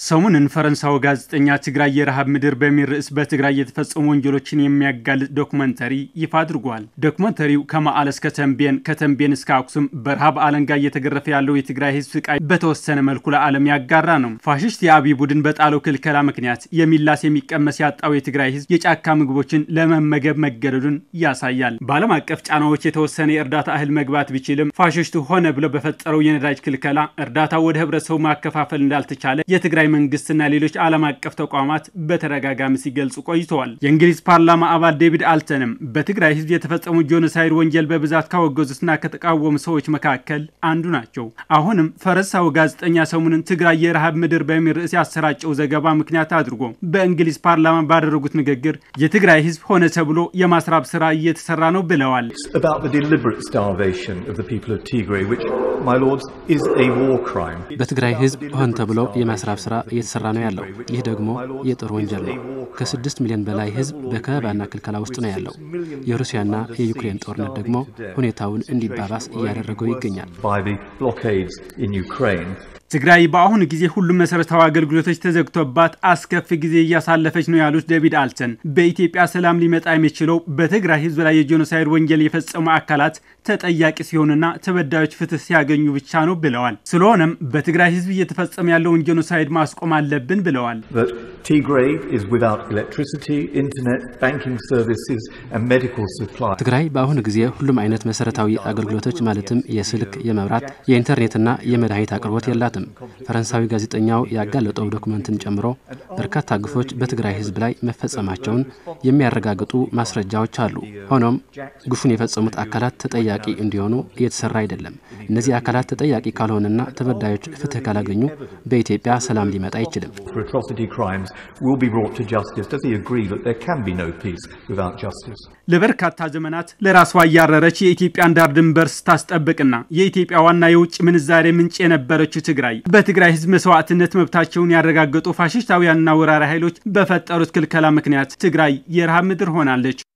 ሰሞኑን ፈረንሳዊ ጋዜጠኛ ትግራይ የረሃብ ምድር በሚል ርዕስ በትግራይ የተፈጸሙ ወንጀሎችን የሚያጋልጥ ዶክመንተሪ ይፋ አድርጓል። ዶክመንተሪው ከመቀለ እስከ ተንቤን፣ ከተንቤን እስከ አክሱም በረሃብ አለንጋ እየተገረፈ ያለው የትግራይ ሕዝብ ስቃይ በተወሰነ መልኩ ለዓለም ያጋራ ነው። ፋሽስት የአብይ ቡድን በጣለው ክልከላ ምክንያት የሚላስ የሚቀመስ ያጣው የትግራይ ሕዝብ የጫካ ምግቦችን ለመመገብ መገደዱን ያሳያል። በዓለም አቀፍ ጫናዎች የተወሰነ የእርዳታ እህል መግባት ቢችልም ፋሽስቱ ሆነ ብሎ በፈጠረው የነዳጅ ክልከላ እርዳታው ወደ ህብረተሰቡ ማከፋፈል እንዳልተቻለ የትግራይ መንግስትና ሌሎች ዓለም አቀፍ ተቋማት በተደጋጋሚ ሲገልጹ ቆይተዋል። የእንግሊዝ ፓርላማ አባል ዴቪድ አልተንም በትግራይ ህዝብ የተፈጸሙ ጄኖሳይድ ወንጀል በብዛት ካወገዙትና ከተቃወሙ ሰዎች መካከል አንዱ ናቸው። አሁንም ፈረንሳዊ ጋዜጠኛ ሰሞኑን ትግራይ የረሃብ ምድር በሚል ርዕስ ያሰራጨው ዘገባ ምክንያት አድርጎ በእንግሊዝ ፓርላማ ባደረጉት ንግግር የትግራይ ህዝብ ሆነ ተብሎ የማስራብ ስራ እየተሰራ ነው ብለዋል። በትግራይ ህዝብ ሆን ተብሎ የማስራብ ስራ እየተሰራ ነው ያለው። ይህ ደግሞ የጦር ወንጀል ነው። ከስድስት ሚሊዮን በላይ ህዝብ በከበባና ክልከላ ውስጥ ነው ያለው። የሩሲያና የዩክሬን ጦርነት ደግሞ ሁኔታውን እንዲባባስ እያደረገው ይገኛል። ትግራይ በአሁኑ ጊዜ ሁሉም መሰረታዊ አገልግሎቶች ተዘግቶባት አስከፊ ጊዜ እያሳለፈች ነው ያሉት ዴቪድ አልተን በኢትዮጵያ ሰላም ሊመጣ የሚችለው በትግራይ ህዝብ ላይ የጄኖሳይድ ወንጀል የፈጸሙ አካላት ተጠያቂ ሲሆኑና ተበዳዮች ፍትህ ሲያገኙ ብቻ ነው ብለዋል። ስለሆነም በትግራይ ህዝብ እየተፈጸመ ያለውን ጄኖሳይድ ማስቆም አለብን ብለዋል። ትግራይ በአሁኑ ጊዜ ሁሉም አይነት መሰረታዊ አገልግሎቶች ማለትም የስልክ፣ የመብራት፣ የኢንተርኔትና የመድኃኒት አቅርቦት የላትም። ፈረንሳዊ ጋዜጠኛው ያጋለጠው ዶክመንትን ጨምሮ በርካታ ግፎች በትግራይ ህዝብ ላይ መፈጸማቸውን የሚያረጋግጡ ማስረጃዎች አሉ። ሆኖም ግፉን የፈጸሙት አካላት ተጠያቂ እንዲሆኑ እየተሰራ አይደለም። እነዚህ አካላት ተጠያቂ ካልሆነና ተበዳዮች ፍትህ ካላገኙ በኢትዮጵያ ሰላም ሊመጣ አይችልም። ለበርካታ ዘመናት ለራሷ እያረረች የኢትዮጵያን ዳር ድንበር ስታስጠብቅና የኢትዮጵያ ዋና የውጭ ምንዛሬ ምንጭ የነበረችው ትግራይ በትግራይ ህዝብ መስዋዕትነት መብታቸውን ያረጋገጡ ፋሽስታውያንና ወራሪ ኃይሎች በፈጠሩት ክልከላ ምክንያት ትግራይ የረሃብ ምድር ሆናለች።